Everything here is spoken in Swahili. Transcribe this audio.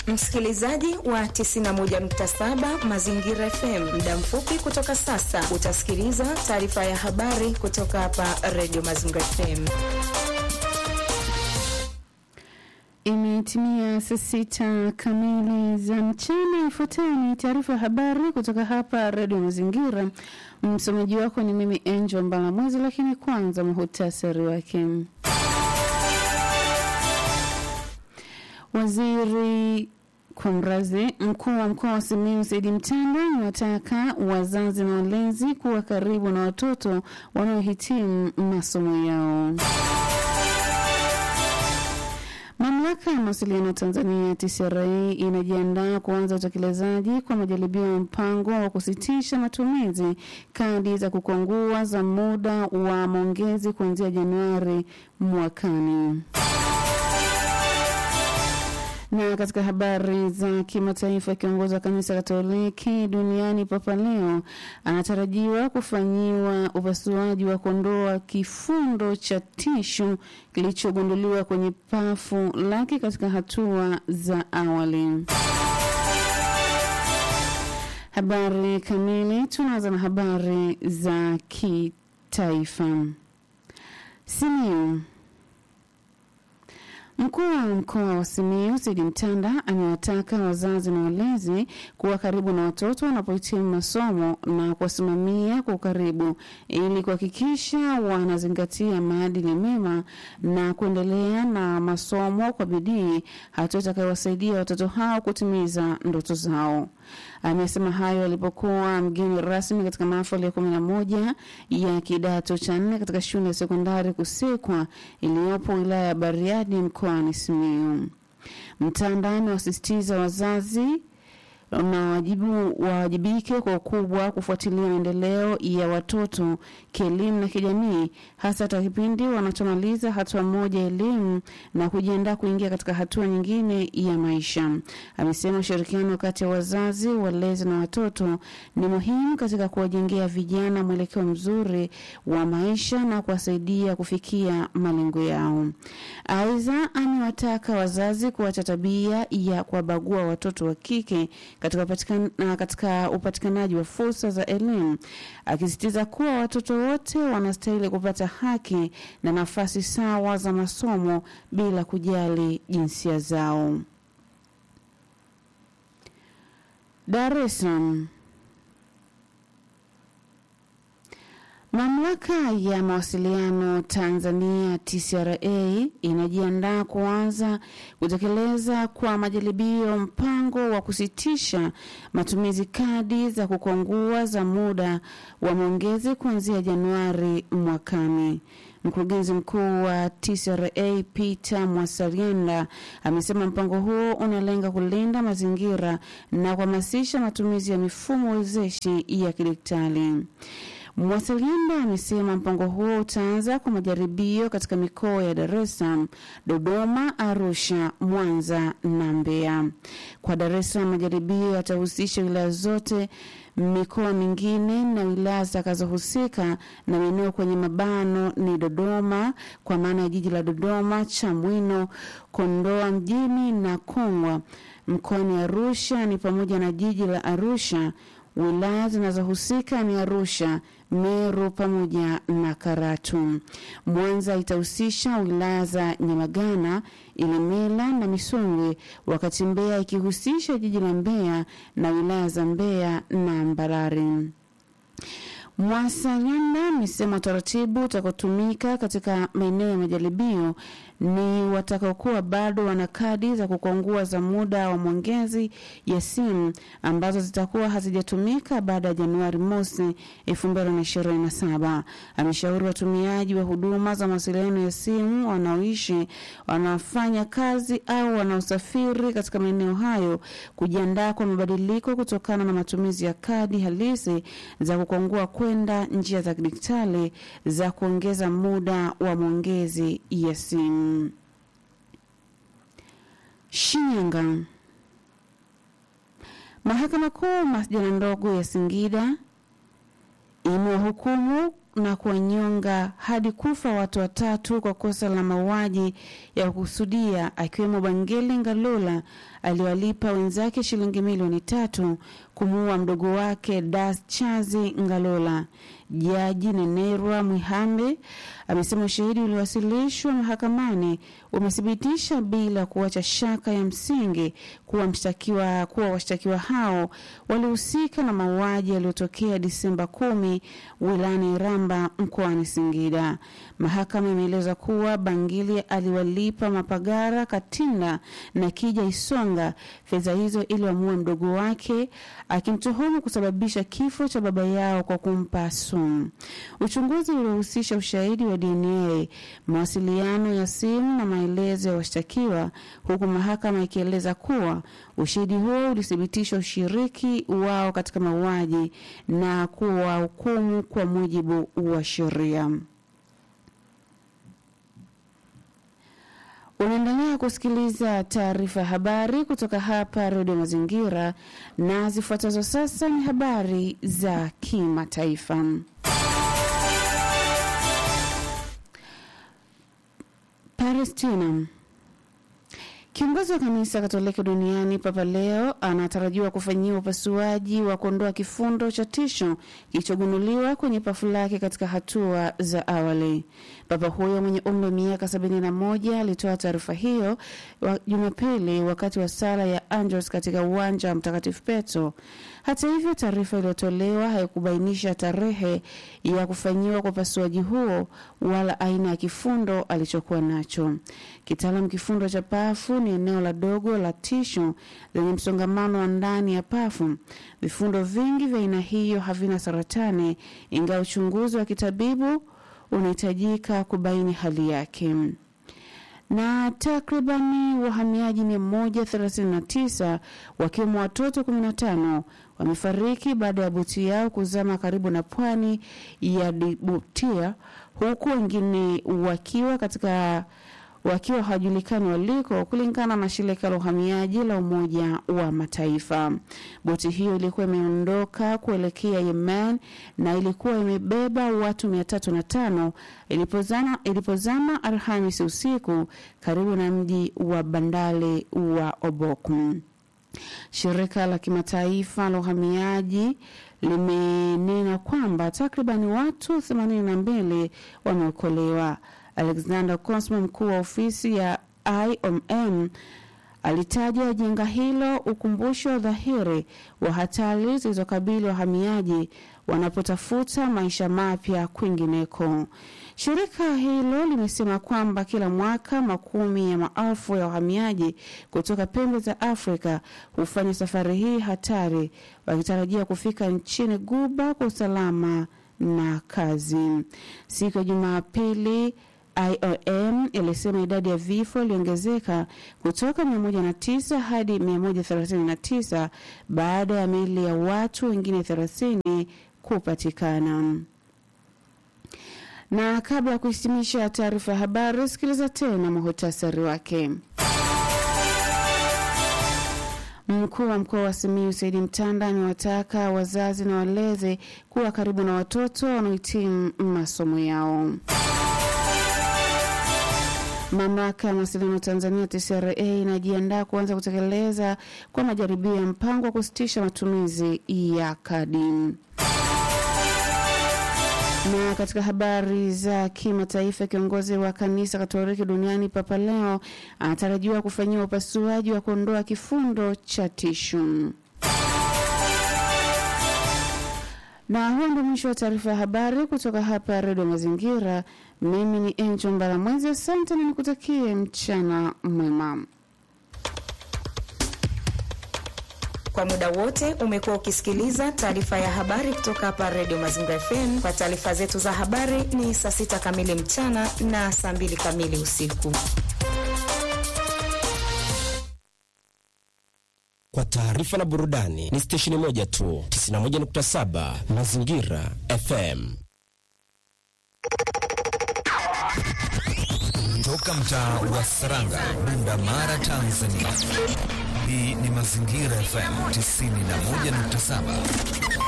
Msikilizaji wa 91.7 Mazingira FM, muda mfupi kutoka sasa utasikiliza taarifa ya habari kutoka hapa Radio Mazingira FM. Imetimia saa sita kamili za mchana. Ifuatayo ni taarifa ya habari kutoka hapa Radio Mazingira. Msomaji wako ni mimi Angel Mbalamwezi, lakini kwanza muhutasari wake. Waziri Kumrazi, mkuu wa mkoa wa Simiyu Saidi Mtanda amewataka wazazi na walezi kuwa karibu na watoto wanaohitimu masomo yao. Mamlaka ya mawasiliano Tanzania TCRA inajiandaa kuanza utekelezaji kwa majaribio ya mpango wa kusitisha matumizi kadi za kukwangua za muda wa maongezi kuanzia Januari mwakani. Na katika habari za kimataifa, kiongozi wa kanisa Katoliki duniani Papa Leo anatarajiwa kufanyiwa upasuaji wa kuondoa kifundo cha tishu kilichogunduliwa kwenye pafu lake katika hatua za awali. Habari kamili, tunaanza na habari za kitaifa. Simiyu Mkuu wa mkoa wa Simiyu Sidi Mtanda amewataka wazazi na walezi kuwa karibu na watoto wanapohitimu masomo na kuwasimamia kwa ukaribu ili kuhakikisha wanazingatia maadili mema na kuendelea na masomo kwa bidii, hatua itakayowasaidia watoto hao kutimiza ndoto zao. Amesema hayo alipokuwa mgeni rasmi katika mahafali ya kumi na moja ya kidato cha nne katika shule ya sekondari Kusekwa iliyopo wilaya ya Bariadi mkoani Simiyu. Mtanda amewasisitiza wazazi na wajibu wawajibike kwa ukubwa kufuatilia maendeleo ya watoto kielimu na kijamii, hasa hata kipindi wanachomaliza hatua moja elimu na kujiandaa kuingia katika hatua nyingine ya maisha. Amesema ushirikiano kati ya wazazi, walezi na watoto ni muhimu katika kuwajengea vijana mwelekeo mzuri wa maisha na kuwasaidia kufikia malengo yao. Aidha, amewataka wazazi kuacha tabia ya kuwabagua watoto wa kike katika upatikanaji katika upatikanaji wa fursa za elimu, akisisitiza kuwa watoto wote wanastahili kupata haki na nafasi sawa za masomo bila kujali jinsia zao. Dar es Salaam. Mamlaka ya mawasiliano Tanzania TCRA inajiandaa kuanza kutekeleza kwa majaribio mpango wa kusitisha matumizi kadi za kukwangua za muda wa maongezi kuanzia Januari mwakani. Mkurugenzi mkuu wa TCRA Peter Mwasarienda amesema mpango huo unalenga kulinda mazingira na kuhamasisha matumizi ya mifumo wezeshi ya kidigitali. Mwasilianda amesema mpango huo utaanza kwa majaribio katika mikoa ya Dar es Salaam, Dodoma, Arusha, Mwanza na Mbeya. Kwa Dar es Salaam, majaribio yatahusisha wilaya zote, mikoa mingine na wilaya zitakazohusika na maeneo kwenye mabano ni Dodoma kwa maana ya jiji la Dodoma, Chamwino, Kondoa mjini na Kongwa. Mkoani Arusha ni pamoja na jiji la Arusha. Wilaya zinazohusika ni Arusha, Meru pamoja na Karatu. Mwanza itahusisha wilaya za Nyamagana, Ilemela na Misungwi, wakati Mbeya ikihusisha jiji la Mbeya na wilaya za Mbeya na Mbarari. Mwasalianda amesema utaratibu utakaotumika katika maeneo ya majaribio ni watakaokuwa bado wana kadi za kukwangua za muda wa mwongezi ya simu ambazo zitakuwa hazijatumika baada ya Januari mosi 2027. Ameshauri watumiaji wa huduma za mawasiliano ya simu wanaoishi, wanaofanya kazi au wanaosafiri katika maeneo hayo kujiandaa kwa mabadiliko kutokana na matumizi ya kadi halisi za kukwangua kwenda njia za kidijitali za kuongeza muda wa mwongezi ya simu. Shinyanga. Mahakama Kuu masjala ndogo ya Singida imewahukumu na kuwanyonga hadi kufa watu watatu kwa kosa la mauaji ya kukusudia akiwemo Bangeli Ngalula aliwalipa wenzake shilingi milioni tatu kumuua mdogo wake Das Chazi Ngalola. Jaji Nenerwa Mwihambe amesema ushahidi uliowasilishwa mahakamani umethibitisha bila kuacha shaka ya msingi kuwa mshtakiwa kuwa washtakiwa hao walihusika na mauaji yaliyotokea Disemba kumi wilayani Iramba mkoani Singida. Mahakama imeeleza kuwa Bangili aliwalipa Mapagara Katinda na Kija Isonga fedha hizo ili wamue mdogo wake, akimtuhumu kusababisha kifo cha baba yao kwa kumpa sumu. Uchunguzi uliohusisha ushahidi wa DNA, mawasiliano ya simu na maelezo ya washtakiwa, huku mahakama ikieleza kuwa ushahidi huo ulithibitisha ushiriki wao katika mauaji na kuwahukumu kwa mujibu wa sheria. Unaendelea kusikiliza taarifa ya habari kutoka hapa Redio Mazingira, na zifuatazo sasa ni habari za kimataifa. Palestina. Kiongozi wa kanisa Katoliki duniani Papa Leo anatarajiwa kufanyiwa upasuaji wa kuondoa kifundo cha tisho kilichogunduliwa kwenye pafu lake katika hatua za awali. Papa huyo mwenye umri wa miaka 71 alitoa taarifa hiyo wa Jumapili wakati wa sala ya Angelus katika uwanja wa Mtakatifu Petro. Hata hivyo, taarifa iliyotolewa haikubainisha tarehe ya kufanyiwa kwa upasuaji huo wala aina ya kifundo alichokuwa nacho. Kitaalam, kifundo cha pafu ni eneo la dogo la tishu lenye msongamano wa ndani ya pafu. Vifundo vingi vya aina hiyo havina saratani, ingawa uchunguzi wa kitabibu unahitajika kubaini hali yake. Na takribani wahamiaji 139 wakiwemo watoto 15 wamefariki baada ya boti yao kuzama karibu na pwani ya Djibouti huku wengine wakiwa katika wakiwa hawajulikani waliko, kulingana na shirika la uhamiaji la Umoja wa Mataifa. Boti hiyo ilikuwa imeondoka kuelekea Yemen na ilikuwa imebeba watu mia tatu na tano ilipozama, ilipozama Alhamisi usiku karibu na mji wa bandari wa Obok. Shirika la kimataifa la uhamiaji limenena kwamba takribani watu 82 wameokolewa. Alexander Cosmo, mkuu wa ofisi ya IOM, alitaja janga hilo ukumbusho dhahiri wa hatari zilizokabili wahamiaji wanapotafuta maisha mapya kwingineko. Shirika hilo limesema kwamba kila mwaka makumi ya maelfu ya wahamiaji kutoka pembe za Afrika hufanya safari hii hatari, wakitarajia kufika nchini Guba kwa usalama na kazi. Siku ya Jumapili IOM ilisema idadi ya vifo iliongezeka kutoka 109 hadi 139 baada ya miili ya watu wengine 30 kupatikana. Na kabla ya kuhitimisha taarifa ya habari, sikiliza tena muhutasari wake. Mkuu wa mkoa wa Simiyu Saidi Mtanda amewataka wazazi na walezi kuwa karibu na watoto wanaohitimu masomo yao. Mamlaka ya mawasiliano Tanzania TCRA inajiandaa kuanza kutekeleza kwa majaribio ya mpango wa kusitisha matumizi ya kadi. Na katika habari za kimataifa, kiongozi wa kanisa Katoliki duniani Papa Leo anatarajiwa kufanyiwa upasuaji wa kuondoa kifundo cha tishu. Na huo ndio mwisho wa taarifa ya habari kutoka hapa Redio Mazingira. Mimi ni Enjo Mbaramwezi, asante na nikutakie mchana mwema. Kwa muda wote umekuwa ukisikiliza taarifa ya habari kutoka hapa Redio Mazingira FM. Kwa taarifa zetu za habari ni saa sita kamili mchana na saa mbili kamili usiku. Kwa taarifa na burudani ni stesheni moja tu, 91.7 Mazingira FM. Toka mtaa wa Saranga, Bunda Mara, Tanzania. Hii ni Mazingira FM 91.7.